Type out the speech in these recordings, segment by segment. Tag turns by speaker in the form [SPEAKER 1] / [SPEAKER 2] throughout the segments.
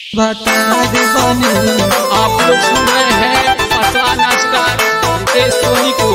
[SPEAKER 1] बता दे बने
[SPEAKER 2] आप लोग सुन रहे हैं असला नाश्ता रितेश सोनी को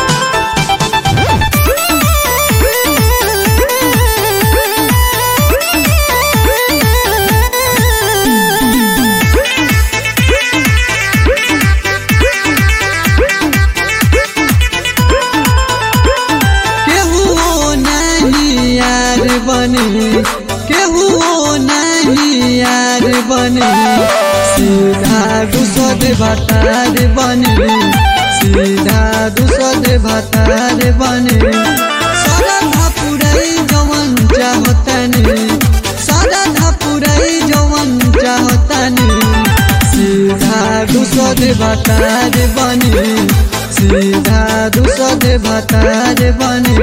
[SPEAKER 1] केहू नहीं यार बने केहू नहीं यार बने सीधा दूसर भतार बने सीधा दूसर भतार बने सारा पुराई जवन चाहतनी सारा पुराई जवन चाहतनी सीधा दूसर भतार बने सीधा दूसर भतार बने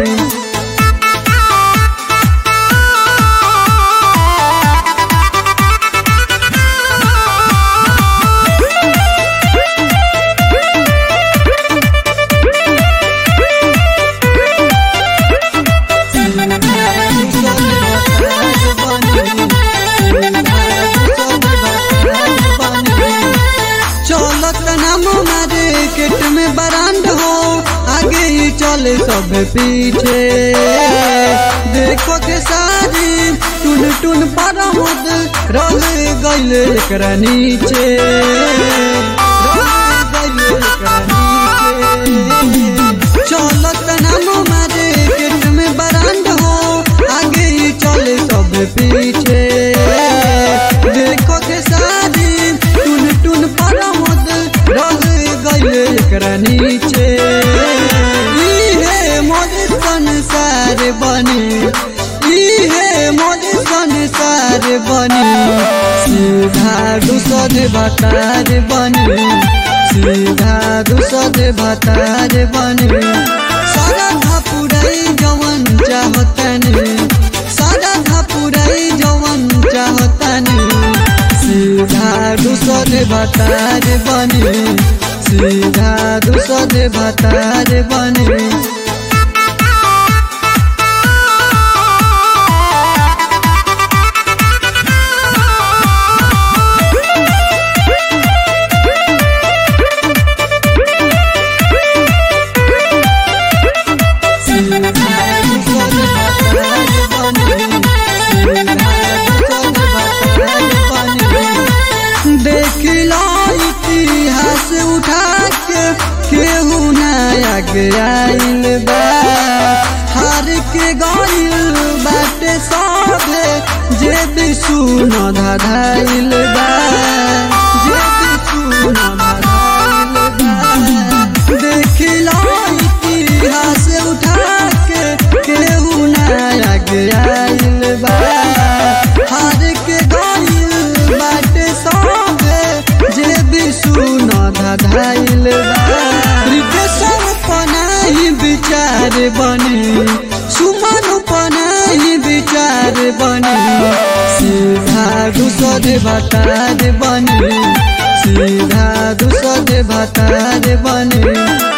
[SPEAKER 1] चलत नाम मार्केट में बरांड हो आगे ही चले सब पीछे देखो के सारी टुन टुन पर मुद रह गइल एकरा नीचे रह गइल एकरा नीचे। चलत नाम मार्केट में बरांड हो आगे ही चले सब पीछे देखो के सारी टुन टुन पर मुद रह गइल एकरा नीचे इहे मोर संसार बने इहे मोर संसार बने सीधा दूसर भतार बने सीधा दूसर भतार बने सारा पुराई जवन चाहतनी सारा पुराई जवन चाहतनी सीधा दूसर भतार बने सीधा दूसर भतार बने देखिला इतिहास उठा के केहू नया आइल बा हार के गइल बाटे सभे जे भी सुन धधाइल बा जे भी सुन धधाइल बा देखिला इतिहास उठा के केहू नया आइल बा हार के गइल बाटे सभे जे भी सुन धधाइल बा रितेशन पनाही विचार बने सुमन पनाही विचार बने सीधा दूसर भतार बने सीधा दूसर भतार बने